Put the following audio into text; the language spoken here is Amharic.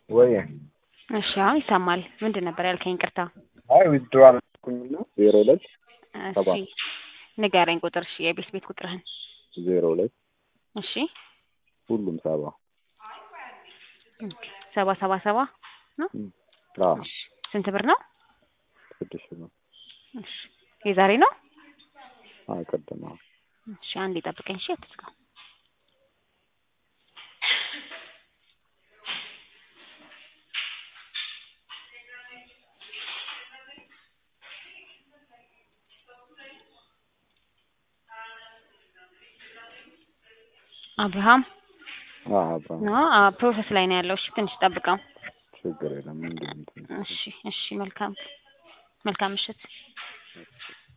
ወይ እሺ አሁን ይሰማል። ምንድን ነበር ያልከኝ? ይቅርታ። አይ ዊዝድሮ አልኩኝና ዜሮ ሁለት ሰባ እሺ ንገረኝ ቁጥር። እሺ የቤት ቤት ቁጥርህን። ዜሮ ሁለት እሺ ሁሉም ሰባ ሰባ ሰባ ሰባ ነው። አዎ እሺ ስንት ብር ነው? ስድስት ነው። እሺ የዛሬ ነው። አዎ ቅድም አዎ እሺ አንዴ ጠብቀኝ። እሺ አትዝጋው። አብርሃም አዎ አብራ ነው ፕሮሰስ ላይ ነው ያለው። እሺ ትንሽ ጠብቀው። ችግር የለም እንዴ እንትን እሺ እሺ መልካም መልካም ምሽት።